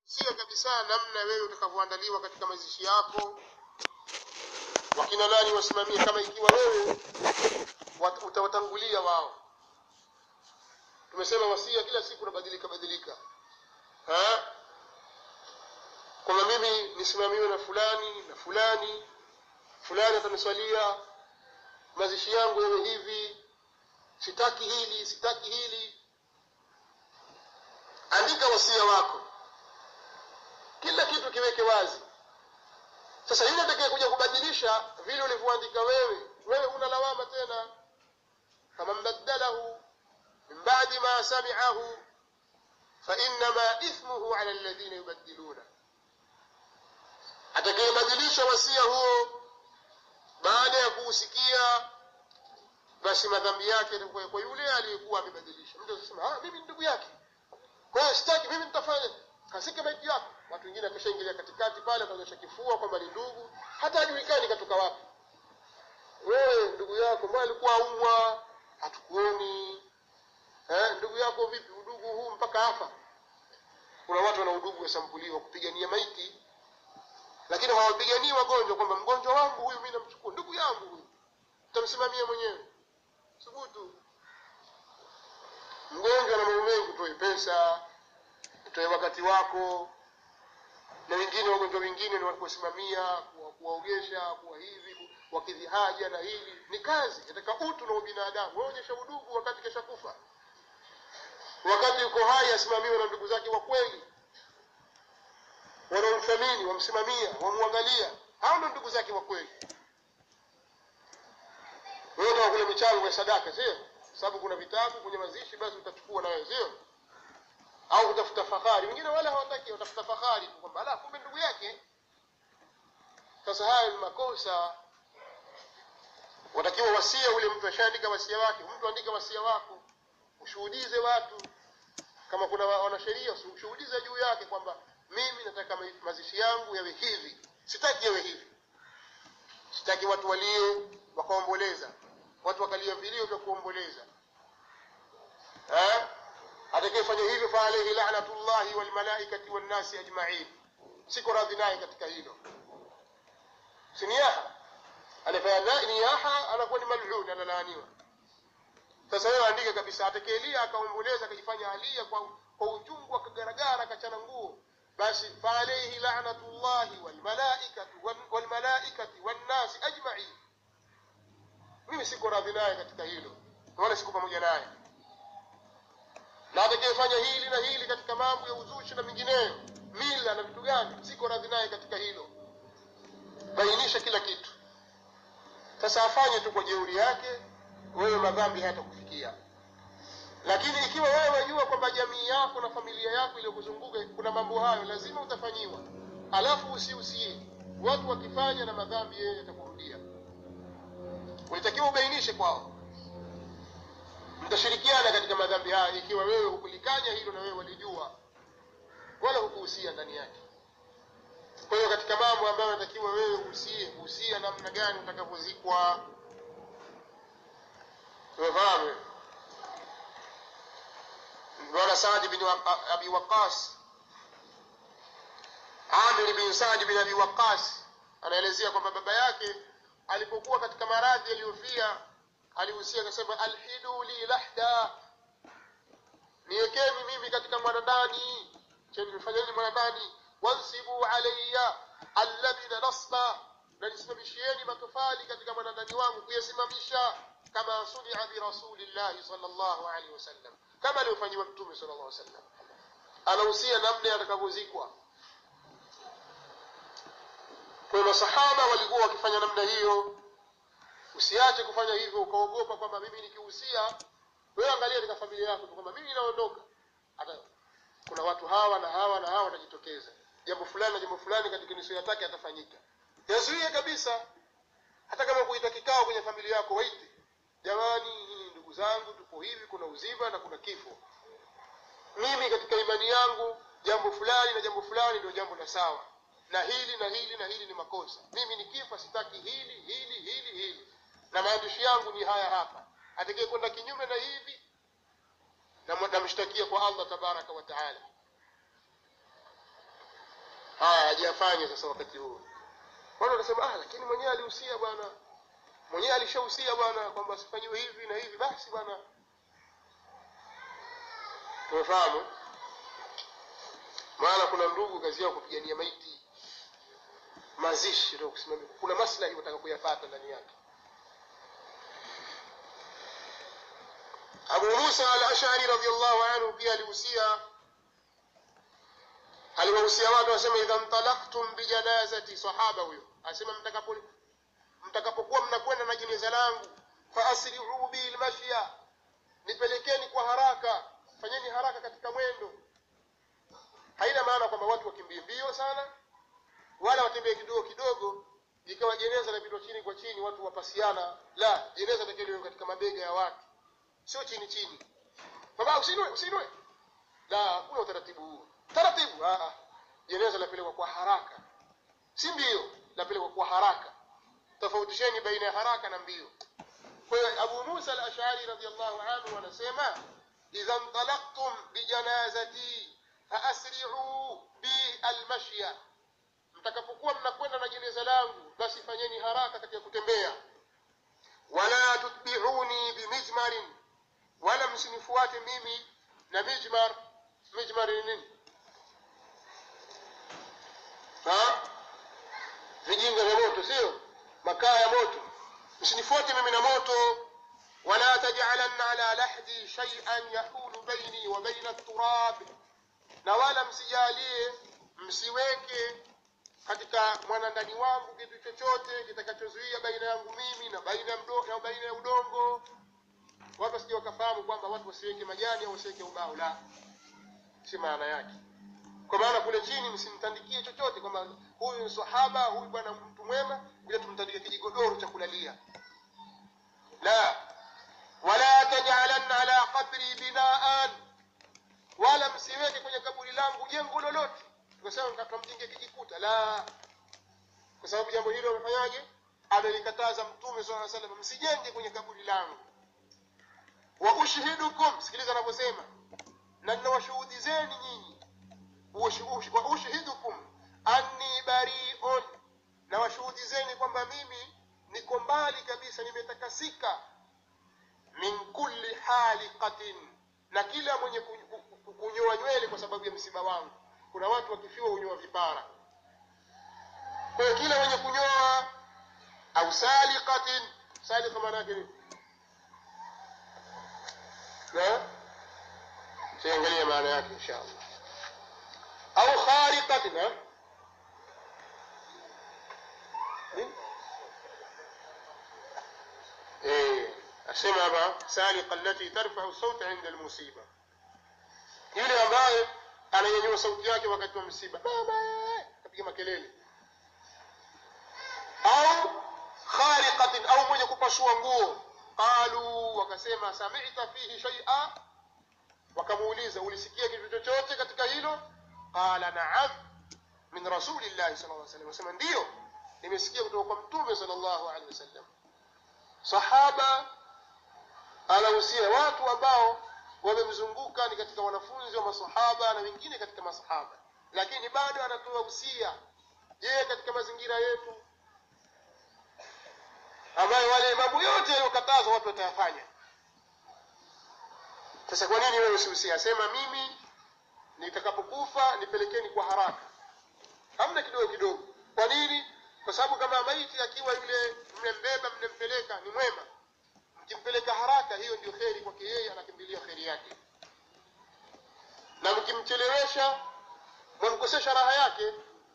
sio kabisa namna wewe utakavyoandaliwa katika mazishi yako wakina nani wasimamie kama ikiwa wewe wat- utawatangulia wao tumesema wasia kila siku unabadilika badilika Ha? kwamba mimi nisimamiwe na fulani na fulani fulani ataniswalia mazishi yangu yawe hivi sitaki hili sitaki hili andika wasia wako kila kitu kiweke wazi sasa yule atakaye kuja kubadilisha vile ulivyoandika wewe wewe una lawama tena faman baddalahu min badi ma samiahu fainama ithmuhu ala alladhina yubaddiluna atakayebadilisha wasia huo baada ya kuusikia basi madhambi yake yatakuwa kwa yule aliyekuwa amebadilisha mtu atasema ah mimi ni ndugu yake kwa hiyo sitaki mimi nitafanya kasike maiti yako watu wengine akishaingilia katikati pale akaonyesha kifua kwamba ni ndugu hata hajulikani katoka wapi wewe ndugu yako mbona alikuwa umwa hatukuoni eh, ndugu yako vipi udugu huu mpaka hapa kuna watu wana udugu wa sampuli wa kupigania maiti lakini hawapiganii wagonjwa kwamba mgonjwa wangu huyu mi namchukua ndugu yangu huyu utamsimamia mwenyewe thubutu mgonjwa na mambo mengi utoe pesa utoe wakati wako na wengine wagonjwa wengine ni wakuwasimamia kuwa- kuwaogesha kuwa hivi wakidhi haja na hili ni kazi katika utu na ubinadamu waonyesha udugu wakati kesha kufa wakati yuko hai asimamiwe na ndugu zake wa kweli wanaomthamini wamsimamia wamwangalia hao ndo ndugu zake wa kweli wewe ndio kule michango ya sadaka sio sababu kuna vitabu kwenye mazishi basi utachukua na wewe sio au kutafuta fahari wengine wala hawataki watafuta fahari tu kwamba ala kumbe ndugu yake sasa haya ni makosa watakiwa wasia ule mtu ashaandika wasia wake mtu andika wasia wako ushuhudize watu kama kuna wa- wanasheria ushuhudize juu yake kwamba mimi nataka ma- mazishi yangu yawe hivi sitaki yawe hivi sitaki watu walie wakaomboleza watu wakalia vilio vya kuomboleza Eh? atakayefanya hivyo fa alayhi la'natullahi wal malaikati wan nasi ajma'in siko radhi naye katika hilo si niyaha anafanya na- niyaha anakuwa ni mal'un analaaniwa sasa wewe andike kabisa atakayelia akaomboleza akajifanya alia kwa, kwa uchungu akagaragara akachana nguo basi fa alayhi la'natullahi wal malaikati wan- wal malaikati wan nasi ajma'in mimi siko radhi naye katika hilo wala siko pamoja naye na atakayefanya hili na hili katika mambo ya uzushi na mengineyo mila na vitu gani siko radhi naye katika hilo bainisha kila kitu sasa afanye tu kwa jeuri yake wewe madhambi hayatakufikia lakini ikiwa wewe wajua kwamba jamii yako na familia yako iliyokuzunguka kuna mambo hayo lazima utafanyiwa alafu usiusie watu wakifanya na madhambi yeye yatakurudia ulitakiwa ubainishe kwao mtashirikiana katika madhambi haya ikiwa wewe hukulikanya hilo na wewe walijua wala hukuhusia ndani yake kwa hiyo katika mambo ambayo natakiwa wewe uhusie husia namna gani utakavyozikwa tumefahamu bwana Saadi bin Wa- Abi Waqas Amir bin Saadi bin Abi Waqas anaelezea kwamba baba yake alipokuwa katika maradhi aliyofia alihusia akasema alhidu li lahda niwekeni mimi katika mwanandani cheni nifanyeni mwanandani wansibu alayya alladhina nasba na nisimamishieni matofali katika mwanandani wangu kuyasimamisha kama sunia birasulillahi sallallahu alaihi wasallam kama alivyofanyiwa mtume sallallahu alaihi wasallam anahusia namna atakavyozikwa kwa hiyo masahaba walikuwa wakifanya namna hiyo usiache kufanya hivyo ukaogopa kwamba mimi nikihusia wewe angalia katika familia yako tu kwamba mimi naondoka hata kuna watu hawa na hawa na hawa watajitokeza jambo fulani na jambo fulani katika nusu yatake atafanyika yazuie kabisa hata kama kuita kikao kwenye familia yako waite jamani nyinyi ndugu zangu tupo hivi kuna uzima na kuna kifo mimi katika imani yangu jambo fulani na jambo fulani ndio jambo la sawa na hili na hili na hili ni makosa mimi nikifa sitaki hili hili hili hili na maandishi yangu ni haya hapa atakaye kwenda kinyume na hivi na namshtakia kwa Allah tabaraka wa taala haya hajafanya sasa wakati huo watu wanasema ah lakini mwenyewe alihusia bwana mwenyewe alishahusia bwana kwamba asifanyiwe hivi na hivi basi bwana tumefahamu maana kuna ndugu kazi yao kupigania maiti mazishi ndio kusimamia kuna maslahi wataka kuyapata ndani yake Abu Musa al-Ash'ari radhiyallahu anhu pia alihusia aliwahusia watu wasema idha mtalaqtum bijanazati sahaba huyo asema mtakapo mtakapokuwa mnakwenda na jeneza langu fa asri'u bil mashya nipelekeni kwa haraka fanyeni haraka katika mwendo haina maana kwamba watu wakimbie mbio sana wala watembee kidogo kidogo ikawa jeneza lapitwa chini kwa chini watu wapasiana la jeneza takiwa katika mabega ya watu sio chini chini baba usinue usinue la hakuna utaratibu huo taratibu ah ah. jeneza lapelekwa kwa haraka si mbio lapelekwa kwa haraka tofautisheni baina ya haraka na mbio kwa hiyo Abu Musa al-Ash'ari radhiyallahu anhu anasema idha intalaqtum bijanazati faasri'u bi al-mashya mtakapokuwa mnakwenda na jeneza langu basi fanyeni haraka katika kutembea wala tutbi'uni bimijmarin wala msinifuate mimi na mijmar mijmar ni nini ha vijinga vya moto sio makaa ya moto msinifuate mimi na moto wala taj'alanna ala lahdi shay'an yahulu baini wa baina at-turab na wala msijalie msiweke katika mwanandani wangu kitu chochote kitakachozuia baina yangu mimi na baina ya mdo- na baina ya udongo watu wasije wakafahamu kwamba watu wasiweke majani au wasiweke ubao la si maana yake kwa maana kule chini msimtandikie chochote kwamba huyu ni sahaba huyu bwana mtu mwema bila tumtandike kijigodoro cha kulalia la wala taj'alanna ala qabri binaan wala msiweke kwenye kaburi langu jengo lolote tukasema tukamjenge kijikuta la kwa sababu jambo hilo amefanyaje amelikataza mtume swalla alayhi wasallam msijenge kwenye kaburi langu wa ushhidukum sikiliza anavyosema na ninawashuhudizeni nyinyi Ush- wa ushhidukum anni bari'un na washuhudizeni kwamba mimi niko mbali kabisa nimetakasika min kulli haliqatin na kila mwenye ku- ku- ku- kunyoa nywele kwa sababu ya msiba wangu kuna watu wakifiwa hunyoa vipara kwa hiyo kila mwenye kunyoa au saliqatin saliqa maana yake nini na tuangalie maana yake inshallah au khariqatin ha Nini? eh asema hapa saliqa allati tarfa'u sawta 'inda al-musiba yule ambaye ananyanyua sauti yake wakati wa msiba baba kapiga makelele au khariqatin au mwenye kupasua nguo qalu wakasema sami'ta fihi shay'a wakamuuliza ulisikia kitu chochote katika hilo qala na'am min rasulillahi sallallahu alaihi wasallam wasema ndio nimesikia kutoka kwa mtume sallallahu alaihi wasallam sahaba anahusia watu ambao wamemzunguka ni katika wanafunzi wa masahaba na wengine katika masahaba lakini bado anatoa usia je katika mazingira yetu ambayo wale mambo yote yaliyokatazwa watu watayafanya sasa kwa nini wewe usihusia asema mimi nitakapokufa nipelekeni kwa haraka hamna kidogo kidogo kwa nini kwa sababu kama maiti akiwa yule mnembeba mnempeleka ni mwema mkimpeleka haraka hiyo ndio kheri kwake yeye anakimbilia kheri yake na mkimchelewesha mwamkosesha raha yake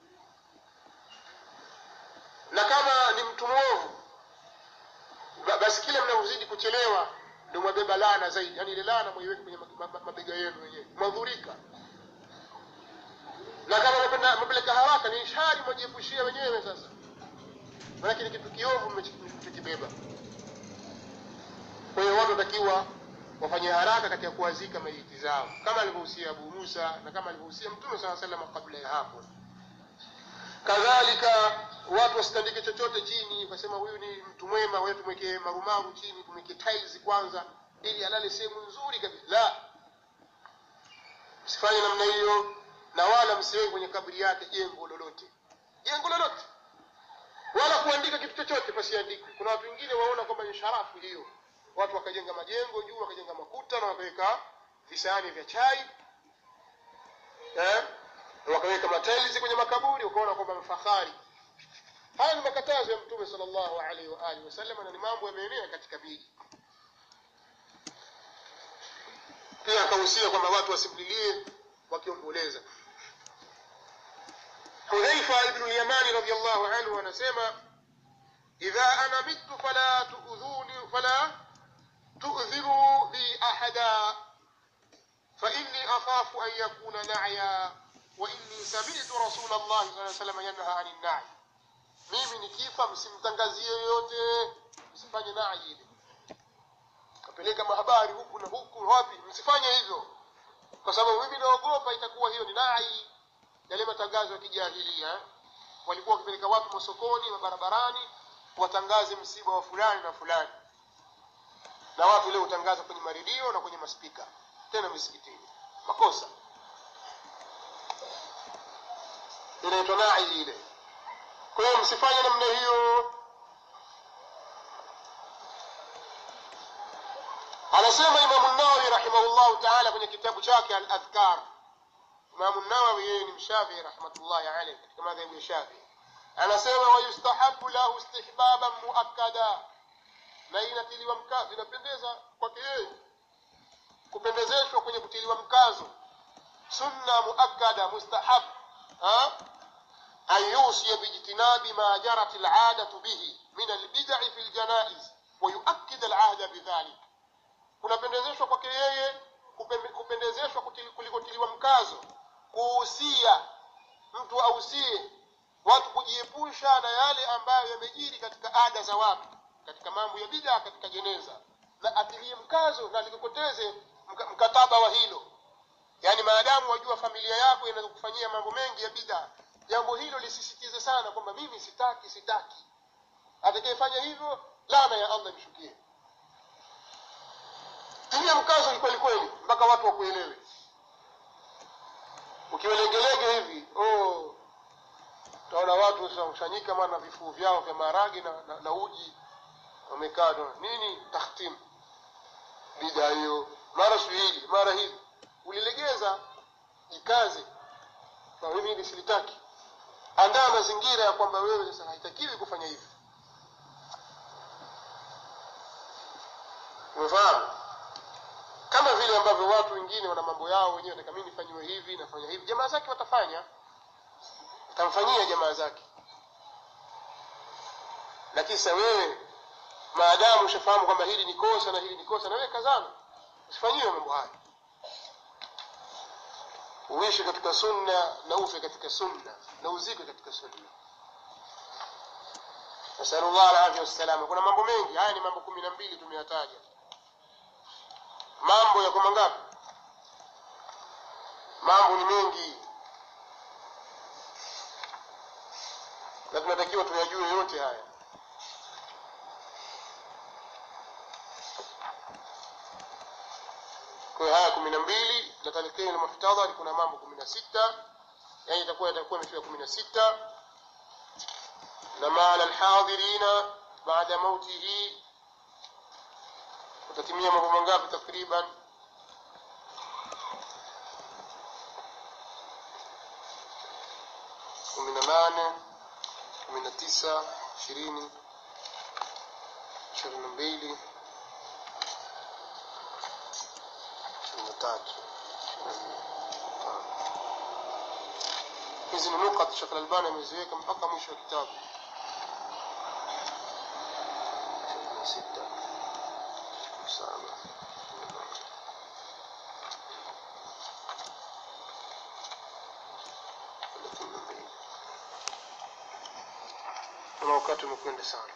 na kama ni mtu mwovu ba- basi kile mnavyozidi kuchelewa ndio mwabeba laana zaidi yani ile laana mwaiweke kwenye ma- ma- ma- mabega yenu wenyewe mwadhurika na kama mnapenda- mmepeleka haraka ni ishari mwajiepushia wenyewe sasa maanake ni kitu kiovu mmekibeba kwa hiyo watu watakiwa wafanye haraka katika kuwazika maiti zao kama alivyohusia Abu Musa na kama alivyohusia Mtume SAW sallam kabla ya hapo kadhalika watu wasitandike chochote chini ukasema huyu ni mtu mwema wewe tumwekee marumaru chini tumwekee tiles kwanza ili alale sehemu nzuri kabisa la msifanye namna hiyo na wala msiweke kwenye kaburi yake jengo lolote jengo lolote wala kuandika kitu chochote pasiandikwe kuna watu wengine waona kwamba ni sharafu hiyo watu wakajenga majengo juu wakajenga makuta na wakaweka visahani vya chai eh? wakaweka matailizi kwenye makaburi ukaona kwamba mfahari haya ni makatazo ya mtume sallallahu alaihi wa alihi wasallam na ni mambo yameenea katika miji pia akahusia kwamba watu wasimlilie wakiomboleza hudhaifa ibnu lyamani radiallahu anhu anasema idha ana mitu fala tuudhuni fala tu'dhiru bi ahada فإني أخاف أن يكون نعيا وإني سمعت رسول الله صلى الله عليه وسلم ينهى عن النعي mimi nikifa msimtangazie yoyote msifanye nai ile kapeleka mahabari huku na huku wapi msifanye hivyo kwa sababu mimi naogopa itakuwa hiyo ni nai yale matangazo ya kijahilia walikuwa wakipeleka watu masokoni mabarabarani watangaze msiba wa fulani na fulani na watu leo hutangaza kwenye maredio na kwenye maspika tena misikitini makosa inaitwa nai ile kwa hiyo msifanye namna hiyo anasema imamu nawawi rahimahullahu taala kwenye kitabu chake al adhkar imamu nawawi yeye ni mshafii rahmatullahi alaihi katika madhehebu ya shafii anasema wayustahabu lahu istihbaban muakkada na inatiliwa mkazo inapendeza kwake yeye kupendezeshwa kwenye kutiliwa mkazo sunna muakkada mustahab ha? أن يوصي باجتناب ما جرت العادة به من البدع في الجنائز ويؤكد العهد بذلك kunapendezeshwa kwake yeye kupe- kupendezeshwa kutil- kulikotiliwa mkazo kuhusia mtu ausie watu kujiepusha na yale ambayo yamejiri katika ada za watu katika mambo ya bidaa katika jeneza na atilie mkazo na likokoteze mka- mkataba wa hilo yaani maadamu wajua familia yako inaweza kufanyia mambo mengi ya bidaa jambo hilo lisisitize sana kwamba mimi sitaki sitaki atakayefanya hivyo laana ya allah imshukie tilia mkazo ni kweli kweli mpaka watu wakuelewe ukiwelegelege hivi oh, utaona watu wanakusanyika maana vifuu vyao vya maharage na, na, na uji wamekaa tu, nini tahtim bida hiyo mara siku hili mara hili ulilegeza jikaze kwa mimi hili silitaki andaa mazingira ya kwamba wewe sasa haitakiwi kufanya hivi umefahamu kama vile ambavyo watu wengine wana mambo yao wenyewe nataka mimi nifanyiwe hivi nafanya hivi jamaa zake watafanya watamfanyia jamaa zake lakini sasa wewe maadamu ushafahamu kwamba hili ni kosa na hili ni kosa na wewe kazana usifanyiwe mambo haya uishi katika sunna na ufe katika sunna na uzikwe katika sunna nasalullah alafya wassalama kuna mambo mengi haya ni mambo kumi na mbili tumeyataja mambo yako mangapi mambo ni mengi na tunatakiwa tuyajue yote haya kwa hiyo haya kumi na mbili na talqini na muhtadhari kuna mambo kumi na sita yani itakuwa itakuwa imefika kumi na sita na maala alhadhirina baada mautihi utatimia mambo mangapi takriban kumi na nane kumi na tisa ishirini ishirini na mbili ishirini na tatu hizi ni nukat Sheikh Al-Albani ameziweka mpaka mwisho wa kitabu ishirini na sita saba thelathini na mbili na wakati umekwenda sana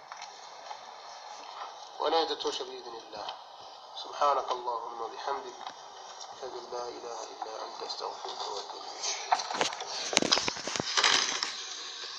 ولا يتتوش بإذن الله سبحانك اللهم وبحمدك أشهد أن لا إله إلا أنت أستغفرك وأتوب إليك